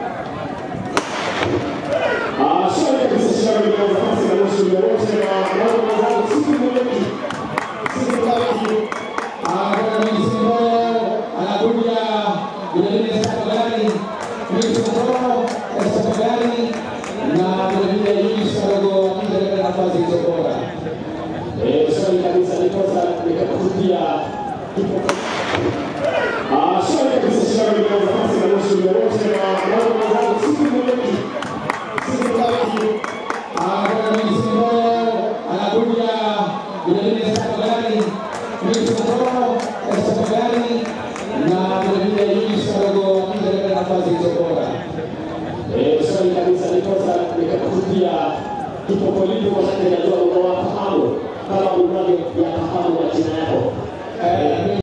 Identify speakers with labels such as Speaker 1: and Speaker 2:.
Speaker 1: Ah, swali kabisa shindano linaanza nafasi na nusu muda wote na mwana mwenzangu siku mweleki. Siku mweleki.
Speaker 2: anakuja vilevile Sakagari Misotoro Sakagari na vilevile Yunis Kadogo akija katika nafasi hizo bora.
Speaker 1: Eh, swali kabisa nikosa nikakutia kipo. Ah, swali kabisa shindano linaanza nafasi na nusu muda wote na mwana mwenzangu siku mweleki. Siku mweleki.
Speaker 2: anakuja vilevile Sakagari Misotoro Sakagari na vilevile Yunis Kadogo akija katika nafasi hizo bora.
Speaker 1: Eh, swali kabisa nikosa nikakutia kipopolipo kwa sababu najua unawafahamu kama unavyo yafahamu majina yako.
Speaker 2: Eh,